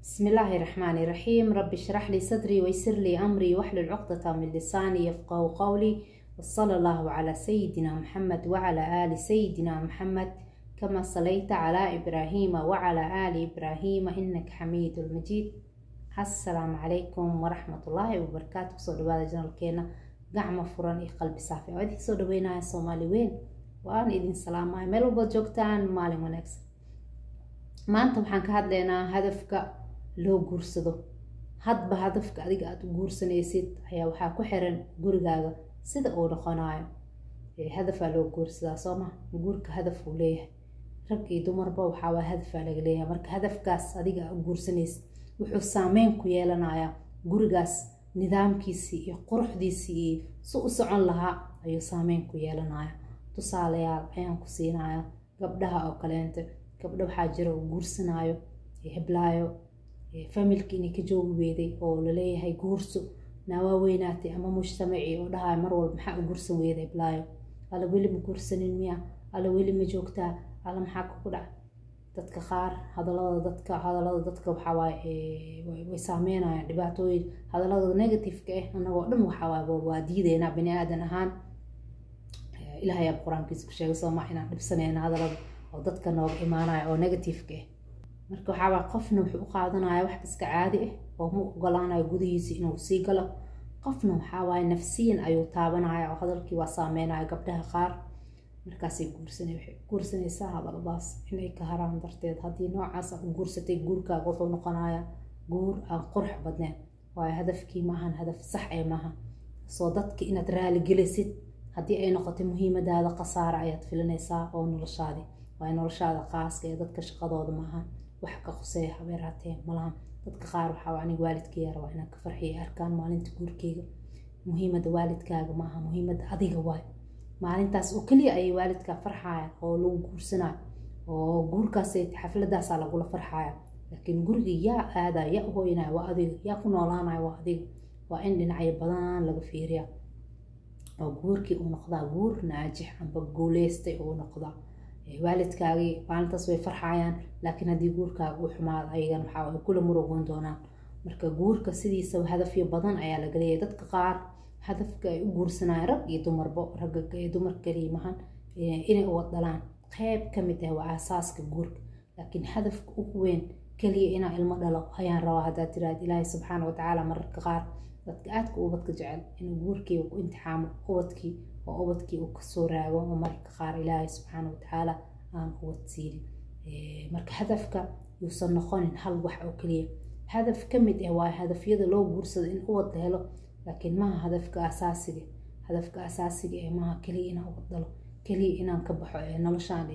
بسم الله الرحمن الرحيم رب اشرح لي صدري ويسر لي أمري واحلل عقدة من لساني يفقه قولي وصلى الله على سيدنا محمد وعلى آل سيدنا محمد كما صليت على إبراهيم وعلى آل إبراهيم إنك حميد المجيد السلام عليكم ورحمة الله وبركاته سو دواada janalkeena gacmo furan iyo qalbi saafi oo idin soo dhaweynaya soomaali weyn waan idin salaamaya meel walbaad joogtaan maalin wanaagsan maanta waxaan ka hadlaynaa hadafka loo guursado hadba hadafka adiga aada u guursanaysid ayaa waxaa ku xiran gurigaaga sida uu noqonayo hadafaa loo guursadaa soo ma guurka hadaf uu leeyahay rag iyo dumarba waxaawaa hadafaa laga leeyahay marka hadafkaas adiga aa u guursanaysid wuxuu saameyn ku yeelanayaa gurigaas nidaamkiisii iyo quruxdiisii iyo si u socon lahaa ayuu saameyn ku yeelanaya tusaalayaal ayaan ku siinaya gabdhaha oo kaleente gabdho waxaa jira oo guursanaayo heblaayo familka inay ka joogi weeday oo laleeyahay guurso naawaa weynaatay ama mujtamacii oo dhahayo mar walba maxaa u guursan weeda heblaayo alla weli ma guursanin miya alla weli ma joogtaa alla maxaa kugu dhaca dadka qaar hadalada dadka hadalada dadka waxawaaye way saameynayaan dhibaatooyin hadalada negativeka ah anagoo dhan waxawaaye waa diideynaa bani aadan ahaan ilahay aa qur-aankiisa ku sheegay sooma inaan dhibsanayna hadalada oo dadka nooga imaanaya oo negativeka ah marka waxaawaa qofna wuxuu u qaadanaya wax iska caadi ah oo ma ogolaanayo gudihiisa inuu sii galo qofna waxawaaye nafsiyan ayuu taabanaya oo hadalkii waa saameynaya gabdhaha qaar markaasay guursan waxay guursanaysaa hadaladaas inay ka haraan darteed haddii noocaas aad u guursatay guurkaaga wuxuu noqonayaa guur aan qurux badneyn waayo hadafkii maahan hadaf sax ee maaha soo dadka inaad raaligelisid haddii ay noqotay muhiimadaada khasaara ayaad filinaysaa oo noloshaadi waayo noloshaada qaaska ee dadka shaqadooda maaha wax ka quseeya habeeraatee malahan dadka qaar waxaa aniga waalidkaya rabaa inaan ka farxiya arkaan maalinta guurkeyga muhiimada waalidkaaga maaha muhiimada adiga waay maalintaas oo keliya ayay waalidkaa farxayan oo lagu guursanayo oo guurkaas xafladaasaa lagula farxaya laakiin guriga yaa aadaya yaa uhoynaya waa adiga yaa ku noolaanaya waa adiga waa in dhinacyo badan laga fiiriya oo guurkii uu noqdaa guur naajix amba guuleystay uu noqdaa waalidkaagii maalintaas way farxayaan laakiin haddii guurkaaga uu xumaado ayagan waxaa ay kula murugoon doonaan marka guurka sidiisaba hadafyo badan ayaa laga leeyahay dadka qaar hadafka ay u guursanayaan rag iyo dumarbo ragga iyo dumar kaliya mahan inay uwad dhalaan qeyb ka mid ah waa aasaaska guurka laakiin hadafka ugu weyn keliya inaa ilmo dhalo ayaan rabaa haddaad tiraad ilaahay subxaana watacaala mararka qaar dadka aadka ubadka jecel inuu guurkii ku imtixaamo ubadkii oo ubadkii uu kasoo raago oo mararka qaar ilaahay subxaana watacaala aan ubad siinin marka hadafka yuusan noqonin hal wax oo keliya hadaf ka mid ah waa hadafyada loo guursado in ubad la helo laakiin maaha hadafka asaasiga hadafka asaasiga ee maaha keliya inaan ubad dhalo keliya inaan ka baxo noloshaan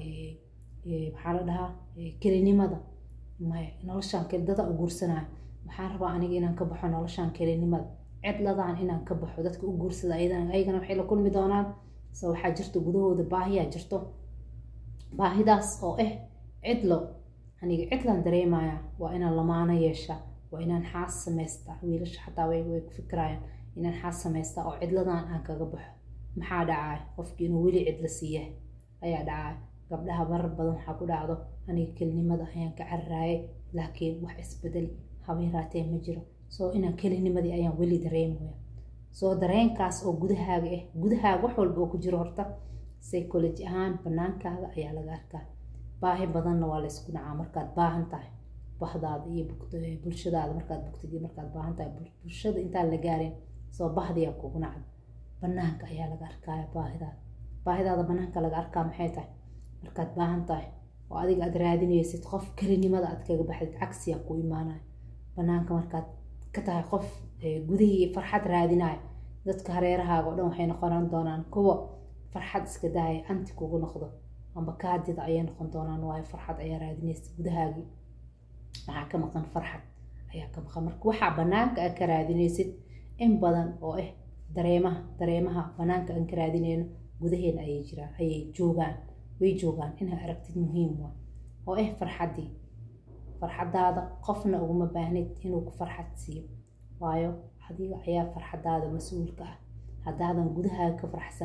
maxaa la dhahaa kelinimada maya noloshaan dada u guursanayo waxaan rabaa aniga inaan ka baxo noloshaan kelinimada cidladaan inaan ka baxo dadka u guursada ayagana waxay la kulmi doonaan so waxaa jirto gudahooda baahiyaa jirto baahidaas oo ah cidlo aniga cidlaan dareemaya waa inaan lamaano yeesha waa inaan xaas samaystaa wiilasha xataa way ku fikirayaan inaan xaas samaystaa oo cidladan aan kaga baxo maxaa dhacaya qofkii inuu weli cidla siiya ayaa dhacaya gabdhaha marar badan waxaa ku dhacdo aniga kelinimada ayaan ka cararaayay laakiin wax isbedeli habeeraatee ma jiro soo inaan kelinimadii ayaan weli dareemaya soo dareenkaas oo gudahaaga ah gudahaaga wax walba oo ku jiro horta psychology ahaan banaankaaga ayaa laga arkaa baahi badanna waa laysku dhacaa markaad baahan tahay bahdaada iyo bulshadaada markaad bugtid iyo markaad baahan tahay bulshada intaan la gaarin soo bahdiyaa kugu nacda banaanka ayaa laga arkaya baahidaada baahidaada banaanka laga arkaa maxay tahay markaad baahan tahay oo adiga aad raadinaysid qof kelinimada aad kaga baxdid cagsiyaa ku imaanaya banaanka markaad ka tahay qof gudihii farxad raadinaya dadka hareerahaaga o dhan waxay noqonan doonaan kuwa farxad iska daaya anti kugu noqdo amba kaadida ayay noqon doonaan waayo farxad ayaa raadinaysa gudahaagii waxaa ka maqan farxad ayaa ka maqan marka waxaa banaanka aad ka raadinaysid in badan oo ah dareemaha dareemaha banaanka aan ka raadinayno gudaheena ayay jiraan ayay joogaan way joogaan inaa aragtid muhiim waa oo ah farxaddii farxadaada qofna uguma baahnid inuu ku farxad siiyo waayo adiga ayaa farxadaada mas-uulka ah haddaadan gudahaaga ka farxsaneen qof kale aad ka raadinaysa naftaada inuu farxad siiyo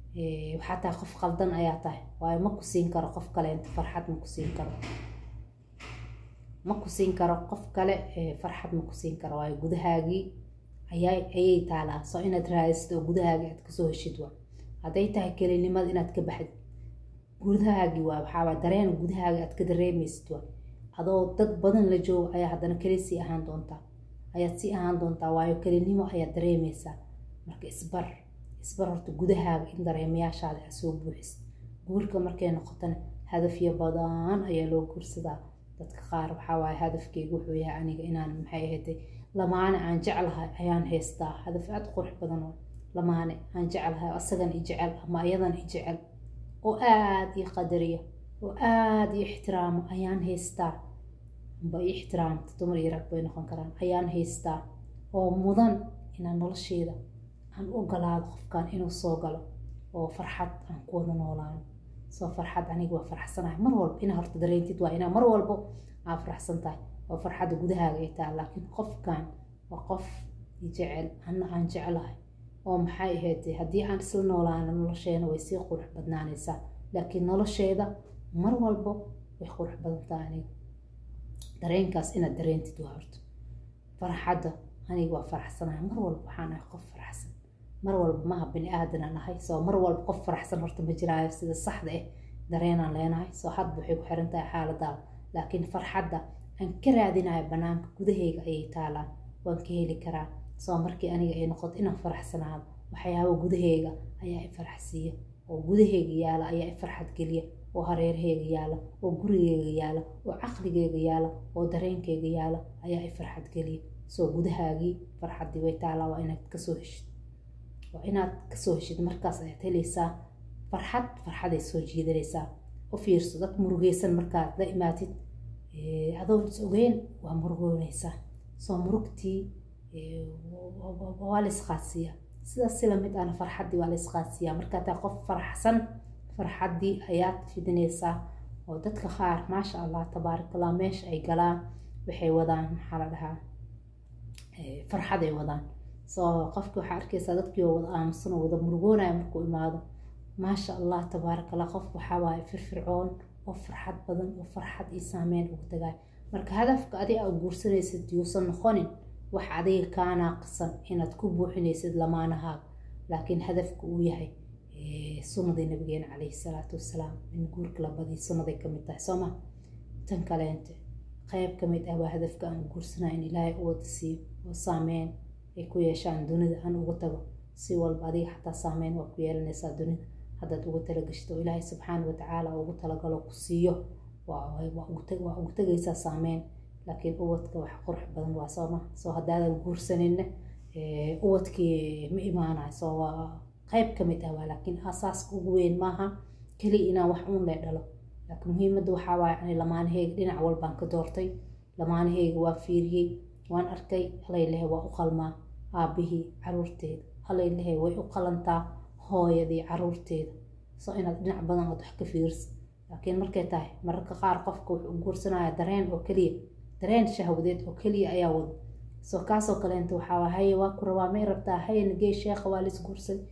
waxaa tahay qof qaldan ayaa tahay waayo ma ku siin karo qof kale inta farxad ma ku siin karo ma ku siin karo qof kale farxad ma ku siin karo waayo gudahaagii ayaa ayay taalaa soo inaad raadisid oo gudahaagii aad kasoo heshid waa hadday tahay kelinimada inaad ka baxdid gudahaagii waa waxaawaa dareen gudahaagii aad ka dareemaysid waa adoo dad badan la joogo ayaa haddana keli sii ahaan doontaa ayaad sii ahaan doontaa waayo kelinimo ayaad dareemaysaa marka isbar isbar horta gudahaaga in dareemayaashaada aad soo buuxis guurka markay noqotona hadafyo badan ayaa loo guursadaa dadka qaar waxaa waaye hadafkeyga wuxuu yahay aniga inaan maxay ahayday lamaane aan jeclahay ayaan haystaa hadaf aad qurux badan oo lamaane aan jeclahay asagan i jecel ama ayadan i jecel oo aada ii qadariya oo aada ii ixtiraamo ayaan haystaa amba ii ixtiraamta dumar iyo rag bay noqon karaan ayaan haystaa oo mudan inaan nolosheeda aan u ogolaado qofkan inuu soo galo oo farxad aan ku wada noolaano soo farxad aniga waa faraxsanahay mar walba inaa horta dareentid waa inaa mar walbo aa faraxsan tahay oo farxadda gudahaaga ay tahay laakiin qofkan waa qof jecel anna aan jeclahay oo maxay ahayd haddii aan isla noolaano nolosheena way sii qurux badnaanaysaa laakiin nolosheeda mar walbo way qurux badan tahay aniga dareenkaas inaad dareentid waa horta farxadda aniga waa faraxsanahay mar walba waxaan ahay qof faraxsan mar walba maaha bini aadan aan ahay soo mar walba qof faraxsan horta ma jiraayo sida saxda ah dareenaan leenahay soo hadba waxay ku xiran tahay xaaladaada laakiin farxadda aan ka raadinayo banaanka gudaheyga ayay taalaan waan ka heli karaa soo markii aniga ay noqoto inaan faraxsanaado waxyaaba gudaheyga ayaa i faraxsiiya oo gudaheyga yaala ayaa i farxad geliya oo hareeraheyga yaala oo gurigeyga yaala oo caqligeyga yaala oo dareenkeyga yaala ayaa i farxad geliya soo gudahaagii farxaddii way taalaa waa inaad kasoo heshid waa inaad kasoo heshid markaas ayaad helaysaa farxad farxaday soo jiidanaysaa u fiirso dad murugeysan markaad la imaatid adoon is ogeyn waa murugoonaysaa soo murugtii waa la isqaadsiiyaa sidaas si lamid ahna farxaddii waa la isqaadsiiyaa markaa taa qof faraxsan farxaddii ayaad fidinaysaa oo dadka qaar maasha allah tabaarakallah meesha ay galaan waxay wadaan maxaa la dhahaa farxad ay wadaan soo qofki waxaa arkaysaa dadkii oo wada aamusan oo wada murugoonaya markuu imaado maasha allah tabaarakallah qof waxaa waaye firfircoon oo farxad badan oo farxad iyo saameyn ugu tagaay marka hadafka adiga aad guursanaysid yuusan noqonin wax adiga kaa naaqisan inaad ku buuxinaysid lamaanahaaga laakiin hadafka uu yahay sunnadii nabigeena calayhi salaatu wasalaam in guurka la badiyo sunnaday kamid tahay sooma tan kaleente qayb kamid ah waa hadafka aan guursanaya in ilaahay u wada siiyo oo saameyn ay ku yeeshaan dunida aan uga tago si walba adiga xataa saameyn waa ku yeelanaysaa dunida haddaad uga talagashto oo ilaahay subxaana watacaala ugu talagalo ku siiyo waa ugu tegaysaa saameyn laakiin ubadka wax qurux badan waa sooma soo haddaadan guursaninna ubadkii ma imaanayo soo waa qayb kamid ah waa laakiin asaaska ugu weyn maaha keliya inaan wax uun le dhalo laakiin muhiimadda waxaa waaye ani lamaanaheyga dhinac walbaan ka doortay lamaanaheyga waa fiiriyey waan arkay halaylehe waa u qalmaa aabihii caruurteeda halaylehe way u qalantaa hooyadii caruurteeda soo inaad dhinac badan ood wax ka fiirsa laakiin markay tahay mararka qaar qofka wuxuu guursanaya dareen oo keliya dareen shahwadeed oo keliya ayaa wada soo kaasoo kaleenta waxaa haye waa ku rabaa may rabtaa haye nagey sheekha waa lis guursaday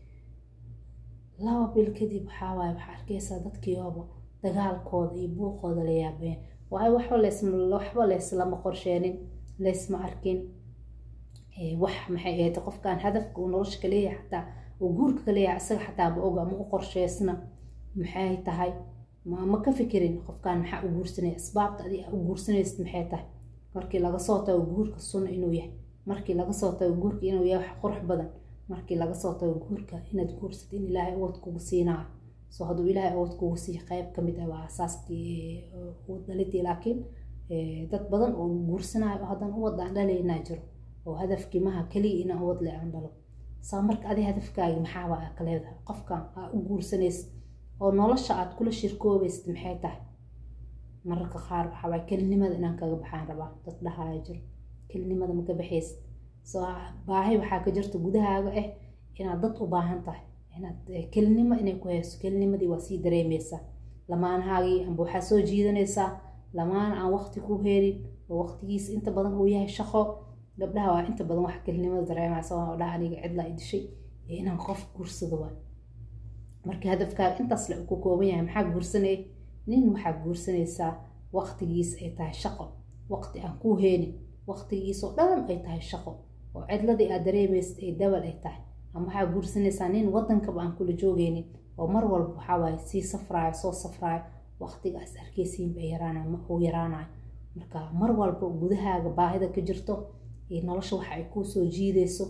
laba bil kadib waxaa waaye waxaa arkaysaa dadkiiooba dagaalkooda iyo buuqooda la yaabeen waayo waxba leesma waxba leeslama qorsheenin leesma arkin wax maxay ahayd qofkan hadafka uu nolosha ka leeyahay xataa uu guurka ka leeyahay isaga xataa ma oga ma u qorsheysna maxay tahay ma ka fikirin qofkan maxaa u guursanaya asbaabta adi u guursanaysid maxay tahay markii laga soo tago guurka sunna inuu yahay markii laga soo tago guurka inuu yahay wax qurux badan markii laga soo tago guurka inaad guursad in ilaahay awood kugu siinaayo soo hadduu ilaahay awood kugu siiyo qayb kamid ah waa asaaskii dhalidii laakiin dad badan oo guursanayo oo haddana uwad aan dhalaynaa jiro oo hadafkii maha keliya inaan uwad le aan dhalo saa marka adi hadafkaagi maxaaba aa ka leedahay qofkan aa u guursanaysid oo nolosha aad kula shirkoobaysid maxay tahay mararka qaar waxaa waay kelinimada inaan kaga baxaan rabaa dad dhahaya jiro kelinimada maka baxaysid soo baahi waxaa ka jirta gudahaaga ah inaad dad u baahan tahay inaad kelinimo inay ku hayso kelinimadii waa sii dareemeysaa lamaanahaagii amba waxaa soo jiidanaysaa lamaan aan waqti ku heelin oo waqtigiisa inta badan uu yahay shaqo gabdhaha waa inta badan wax kelinimada dareemaya sababaa dhaha aniga cidlaa i dishay inaan qof guursado waa marka hadafkaaga intaas le ku kooban yahay maxaa guursanay nin waxaa guursanaysaa waqtigiis ay tahay shaqo waqti aan kuu heenin waqtigiisoo dhan ay tahay shaqo oo cidladii aad dareemaysid ay dabal ay tahay ama waxaa guursanaysaa nin wadankaba aan kula joogeynin oo mar walba waxawaaye sii safraayo soo safraayo waqtigaas arkeysiinba yaraanayo ma uu yaraanayo marka mar walba gudahaaga baahida ka jirto iyo nolosha waxa ay kuu soo jiideyso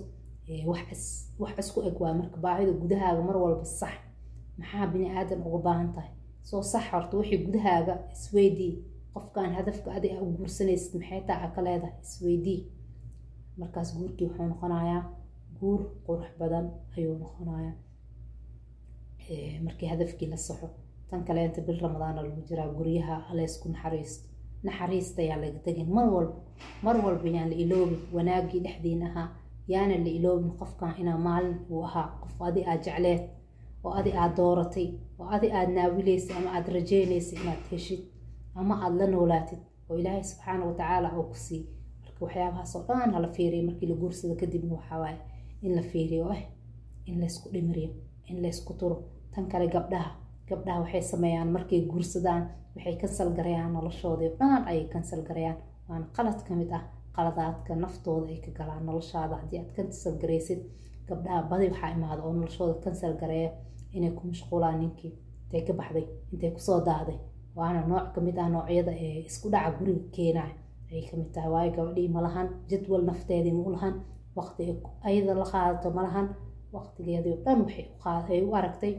wax isku eg waa marka baahida gudahaaga mar walba sax maxaa bini aadan uga baahan tahay soo sax horta wixii gudahaaga isweydii qofkan hadafka adi a u guursanaysid maxay taa a ka leedahay isweydii markaas guurkii wuxuu noqonayaa guur qurux badan ayuu noqonayaa markii hadafkii la saxo tan kaleenta bil ramadaana lagu jiraa guryaha aleysku naxariisto naxariista ayaa laga tegin mar walba mar walba yaan la iloobin wanaagii dhexdiin ahaa yaana la iloobin qofkan inaa maalin uu ahaa qof adi aad jecleed oo adi aad dooratay oo adi aad naawilaysay ama aad rajeynaysay inaad heshid ama aada la noolaatid oo ilaahay subxaana watacaala uu ku sii marka waxyaabahaasoo dhan hala fiiriyo markii la guursado kadibna waxawaaye in la fiiriyo ah in laysku dhimiriyo in laysku turo tan kale gabdhaha gabdhaha waxay sameeyaan markay guursadaan waxay kansal garayaan noloshoodii dhan ayay kansal garayaan waana qalad ka mid ah qaladaadka naftooda ay ka galaan noloshaada haddii aad kansal garaysid gabdhaha badi waxaa imaada oo noloshooda kansal gareeya inay ku mashquulaan ninkii intay ka baxday intay kusoo daaday waana nooc kamid ah noocyada ee isku dhaca guriga keenaya ayay kamid tahay waayo gabadhii malahan jadwal nafteedii ma ulahan waqti ayada la qaadato malahan waqtigeedii oo dhan waxay u aragtay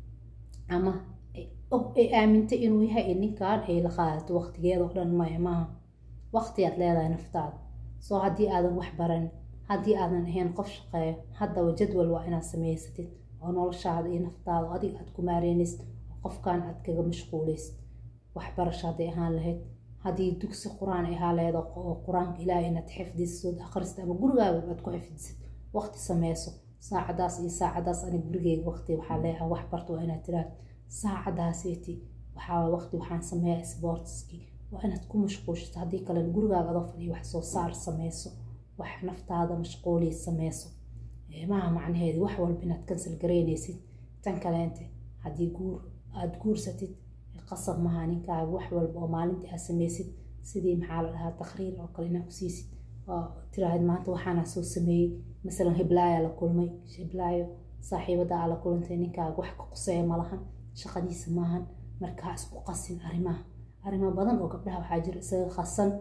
ama ay aamintay inuu yahay ninkan ay la qaadato waqtigeeda oo dhan maya maaha waqtiyaad leedahay naftaada soo haddii aadan wax baran haddii aadan ahayn qof shaqeeyo haddaba jadwal waa inaad samaysatid oo noloshaada iyo naftaada adiga aad ku maareynaysid oo qofkan aad kaga mashquulaysid waxbarasho hadday ahaan lahayd haddii dugsi qur-aan ay ahaan lahayd oo qur-aanka ilaahay inaad xifdisid akhrista ama gurigaaga aad ku xifdisid waqti sameyso saacadaas iyo saacadaas ani gurigeyga waqti waxaa leeyahay wax barto waa inaad tiraahdo saacadaaseti waxaa waqti waxaan sameeyaa sportskii waa inaad ku mashquulshito haddii kalena gurigaaga adoo fadhiyo wax soo saar sameyso wax naftaada mashquuliya sameyso maha macnaheedi wax walba inaad kansal garaynaysid tan kaleente haddii guur aada guursatid qasab maha ninkaaga wax walba oo maalintii aad sameysid sidii maxaa la dhahaa takriir oo kale inaad kusiisid oo tiraahid maanta waxaana soo sameeyey masalan hiblaayaa la kulmay hiblaayo saaxiibada aa la kulantay ninkaaga wax ka quseeya malahan shaqadiisa maahan markaa isku qasin arrimaha arrimo badan oo gabdhaha waxaa jira isaga qasan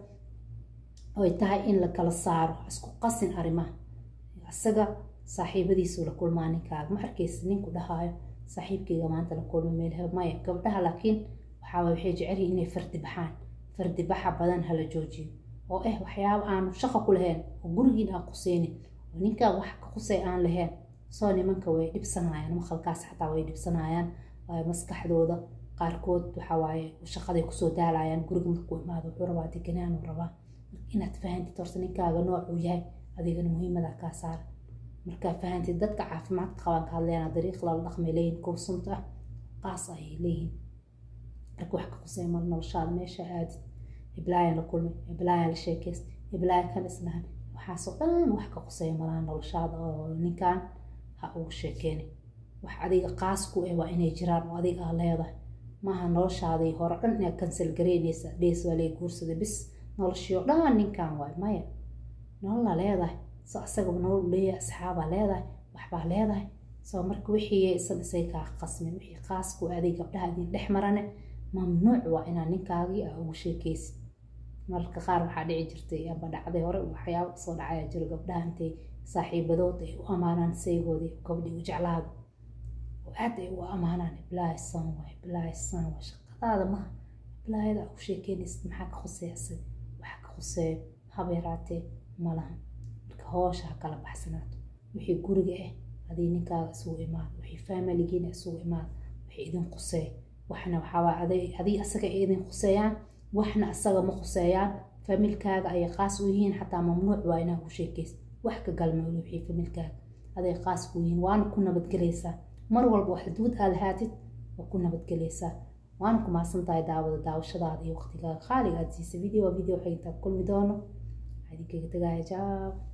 oy tahay in la kala saaro isku qasin arrimaha isaga saaxiibadiisu la kulmaa ninkaaga ma arkaysa ninku dhahaayo saaxiibkayga maanta la kulma meel maya gabdhaha laakiin waxaa waxay jecelyihin inay fardi baxaan fardi baxa badan hala joojiyo oo eh waxyaaba aanu shaqo ku lahayn oo gurigiin aan quseynin oo ninkaan wax ka qusay aan lahayn soo nimanka way dhibsanayaan maqalkaas xataa way dhibsanayaan maskaxdooda qaarkood waxawaaye shaqaday kusoo daalayaan guriga markuu imaado wuxuu rabaa deganaan uu rabaa inaad fahantid horta ninkaaga noocuu yahay adigana muhiimada kaa saara markaa fahantid dadka caafimaadka qabaan ka hadleena dariiq lala dhaqmay leeyihin kuwa sunta ah qaas ayay leeyihin marka wax ka qusay mar noloshaada meesha aadid hiblaayan la kulmay hiblaayan la sheekayst hiblaayan kan islahan waxaasoo dhan wax ka qusaya malaha noloshaada oo ninkan ha ugu sheekeeni wax adiga qaas ku eh waa inay jiraan oo adiga aa leedahay maaha noloshaadii hore dhan inaad kansal garaynaysa dhees waa lay guursada bis noloshio dhan ninkan waay maya nololaa leedahay so asagaba nolol leeyahay asxaabaa leedahay waxbaa leedahay soo marka wixii isan isay kaa qasmin wixii qaasku aaday gabdhaha idin dhex marane mamnuuc waa inaad ninkaagii aa ugu sheekaysid mararka qaar waxaa dhici jirtay amba dhacday hore waxyaaba soo dhacaya jiro gabdhaha intay saaxiibadood ay u amaanaan saygoodii gabdhii u jeclaada oo aad ay u amaanaan iblaahisan waay iblaahisan waa shaqadaada maha iblaahida aa u sheekeynaysid maxaa ka khuseeya isaga waxa ka khuseeyo haba yaraatee malaha marka hoosha ha kala baxsanaato wixii guriga ah adii ninkaaga isugu imaado wixii faamiligiina isugu imaado wixii idin quseeya waxna waxaawaa adii asaga ay idin khuseeyaan waxna asaga ma khuseeyaan familkaaga ayay qaas u yihiin xataa mamnuuc waa inaa ku sheekaysa wax ka galmowle wixii familkaaga aday qaas ku yihiin waana ku nabadgelaysaa mar walba wax xuduud aa lahaatid waa ku nabadgelaysaa waana ku mahadsan tahay daawada daawashadaada iyo waqtigaaga qaaliga aad siisa video video waxay intaa kulmi doono waxaa idinkaga tagaaya jaab